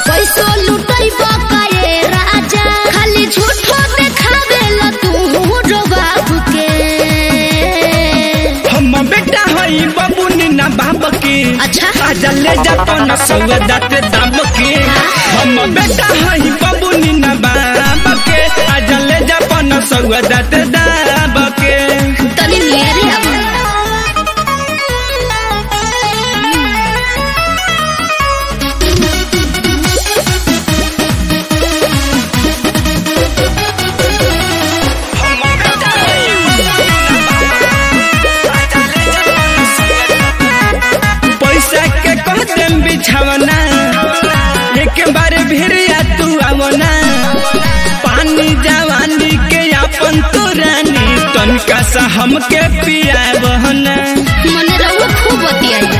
पैसो लुटई बकाए राजा खाली झूठो देखावेला तू रो बाबू के हम बेटा हई बबुनी ना बाप के अच्छा। आजा ले जा पन सौदा ते दाम के हम बेटा हई बबुनी ना बाप के आजा ले जा पन सौदा ते दाम के तनी मेरे अब पैसा के कह देम बिछावना एक बार भिड़िया तू आवना पानी जवानी के अपन तो रानी तनका सा हमके पियावना मने रहुआ खूब बतियाई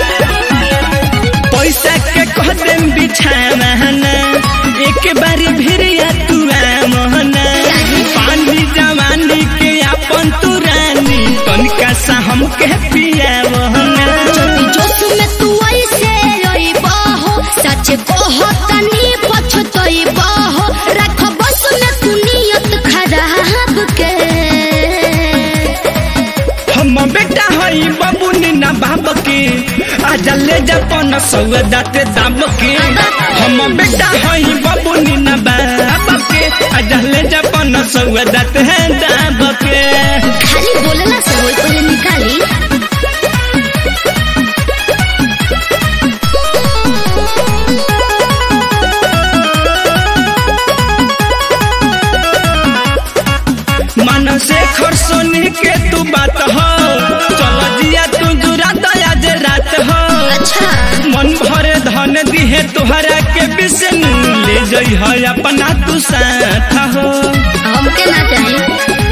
पैसा के कह देम बिछावना एक बार भिड़िया तू आवना पानी जवानी के अपन तो रानी तनका सा हमके पियावना जोश में तू ऐसे रोई बहो सच कहो तनी पछतई बहो रख बस में तू नियत खराब के हम बेटा हई बबुनी ना बाप के आजा ले जा पन सौदा ते दाम के हम बेटा हई बबुनी ना बाप के आजा ले जा पन सौदा ते दाम के खाली बोलला से होई पहले निकाली मन से खरसोनी के तू बात हो चल जिया तू जुरा दया जे रात हो अच्छा मन भरे धन दिहे तुहरा के बिसनु ले जई है अपना तू साथ हो हमके ना चाहिए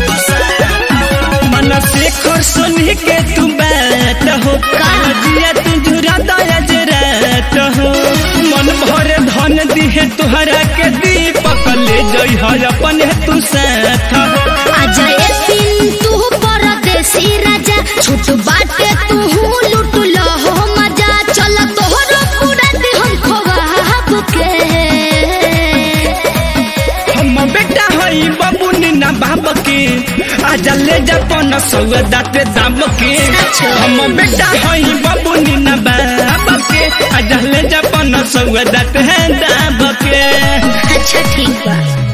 मन से खरसोनी के तू बात हो जिया तू जुरा दया जे रात हो मन भरे धन दिहे तुहरा के दीपक ले जई है अपन तू साथ हो आजा ए पिन तू परदेसी राजा छूट बाटे तू लूट लो हो मजा चल तोहरो पूरा दे हम खोवाब के हम बेटा हई बबुनी ना बाप के आजा ले जा पन सौदा ते दाम के अच्छा। हम बेटा हई बबुनी ना बाप के आजा ले जा पन सौदा ते दाम के अच्छा ठीक बा